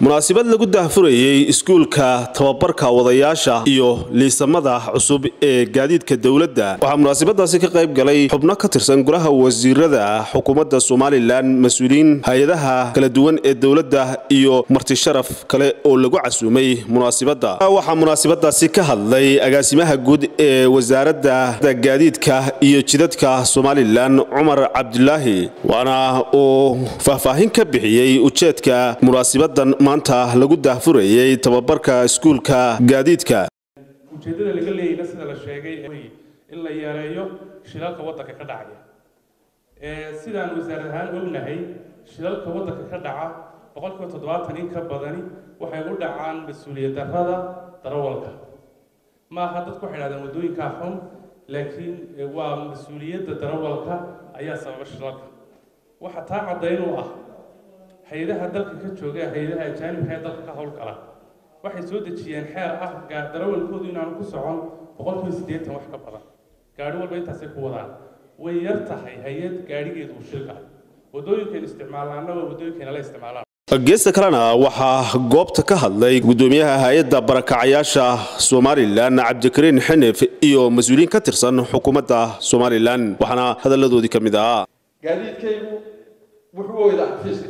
munaasabad lagu daahfurayey iskuulka tababarka wadayaasha iyo liisamada cusub ee gaadiidka dowladda waxaa munaasabadaasi ka qayb galay xubno ka tirsan golaha wasiirada xukuumadda somalilan mas-uuliyiin hay-adaha kala duwan ee dowladda iyo marti sharaf kale oo lagu casuumay munaasabadda waxaa munaasabadaasi ka hadlay agaasimaha guud ee wasaaradda gaadiidka iyo jidadka somalilan cumar cabdulaahi waana uu faahfaahin ka bixiyey ujeedka munaasabadan maanta lagu daahfurayey tababarka iskuulka gaadiidka ujeeddada laga leeyayna sida la sheegay in la yareeyo shilalka waddanka ka dhacaya sidaan wasaarad ahaan ognahay shilalka waddanka ka dhaca boqolkiiba toddobaatan in ka badani waxay u dhacaan mas-uuliyad darrada darawalka maaha dadku waxay dhahdeen waddooyinkaa xun laakiin waa mas-uuliyadda darawalka ayaa sababa shilalka waxa taa caddayn u ah hay-adaha dalka ka jooga hay-adaha ajaanibka ee dalka ka howlgala waxay soo dejiyeen xeer ah darawalkoodu inaanu ku socon boqolkiiba siddeetan wax ka badan gaadhi walba intaasay ku wadaan way yar tahay hay-ad gaadhigeedu uu shilka waddooyinkaynu isticmaalaana waa waddooyinkayna la isticmaalaan geesta kalena waxaa goobta ka hadlay gudoomiyaha hay-adda barakacayaasha somalilan cabdikariin xinif iyo mas-uuliyiin ka tirsan xukuumadda somalilan waxaana hadalladoodii ka mid ahaa gaadiidkaygu wuxuu weydaa xafiiska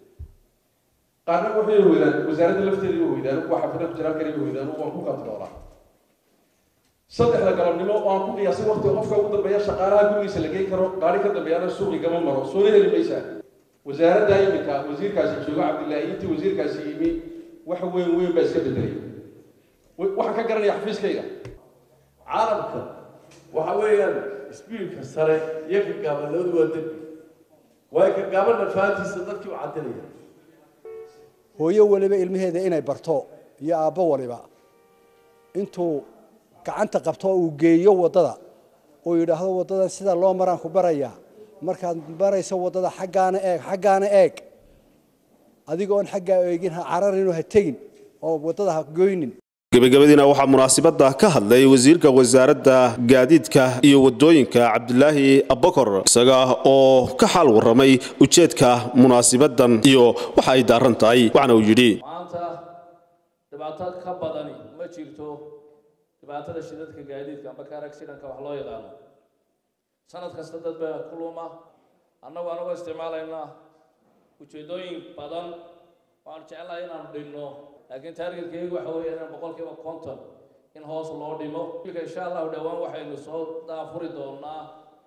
qaarna waxay weydaan wasaaradda lafteedii wa weydaan kuwa xafida ku jiraan kaliya weydaan waan ku kantaroolaa saddexda galabnimo oo aan ku qiyaasay waqtiga qofka ugu dambeeya shaqaalaha gurigiisa la geyn karo gaari ka dambeeyana suuqi gama maro soona heli maysaa wasaaradda iminka wasiirkaasi joogo cabdillaahi intii wasiirkaasi yimi wax weyn weyn baa iska bedelay waxaan ka garanaya xafiiskayga caalamka waxa weeyaan sbiilka sare iyo ka gaaban labadu waa dembi waayo ka gaabanna fahantiisa dadkii u cadinaya hooyo waliba ilmaheeda inay barto iyo aabbo waliba intuu gacanta qabto uu geeyo waddada uu yidhaahdo waddadan sida loo maraan ku barayaa markaad marayso waddada xaggaana eeg xaggaana eeg adigoon xaggaa eegin ha cararinu ha tegin oo waddada ha goynin gebagabadiina waxaa munaasabadda ka hadlay wasiirka wasaaradda gaadiidka iyo waddooyinka cabdilaahi abakor isaga oo ka xaal warramay ujeedka munaasabadan iyo waxa ay daaran tahay waxaana uu yidhi maanta dhibaato ka badani ma jirto dhibaatada shidadka gaadiidka amba kaar accidentka wax loo yaqaano sanad kasta dad baa ku luma annagu anagoo isticmaalaynaa ujeeddooyin badan waanu jecelahay inaanu dhinno laakiin taargetkaygu waxa weeye inaan boqolkiiba konton in hoos loo dhimo ilka insha allahu dhowaan waxaynu soo daafuri doonaa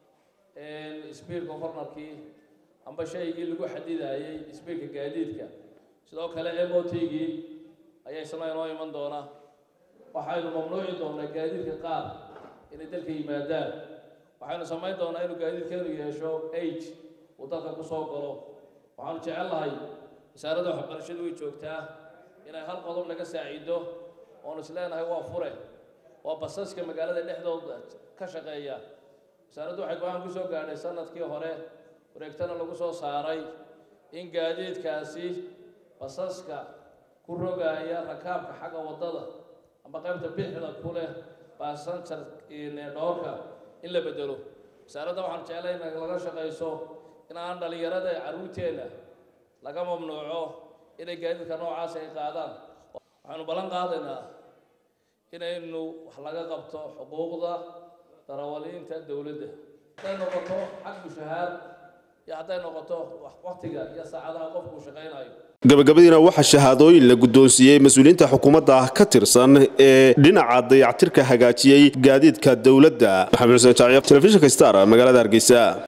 speedka cornerkii amba shaygii lagu xadidayey speedka gaadiidka sidoo kale m o t-gii ayaa isna inoo iman doonaa waxaynu mamnuuci doonaa gaadiidka qaar inay dalka yimaadaan waxaynu samayn doonaa inuu gaadiidkeenu yeesho age uu dalka kusoo galo waxaanu jecellahay wasaaradda waxbarashadu way joogtaa inay hal qodob naga saaciido oonu is leenahay waa fure waa basaska magaalada dhexdooda ka shaqeeya wasaaraddu waxay go-aan ku soo gaadhay sanadkii hore wareegtana lagu soo saaray in gaadiidkaasi basaska ku rogaaya rakaabka xagga waddada amba qaybta bixda ku leh basanjar dhoorka in la bedelo wasaaradda waxaan jeclay in laga shaqayso in aan dhallinyarada carruurteenna laga mamnuuco inay gaadiidka noocaas ay qaadaan waxaynu ballan qaadaynaa inaynu wax laga qabto xuquuqda darawaliinta dowladda hadday noqoto xag mushahaar iyo hadday noqoto waqtiga iyo saacadaha qofku shaqaynayo gabagabadiina waxaa shahaadooyin la guddoonsiiyey mas-uuliyiinta xukuumadda ka tirsan ee dhinaca dayactirka hagaajiyey gaadiidka dowladda maxamed xuseen jaaciya telefishinka star magaalada hargeysa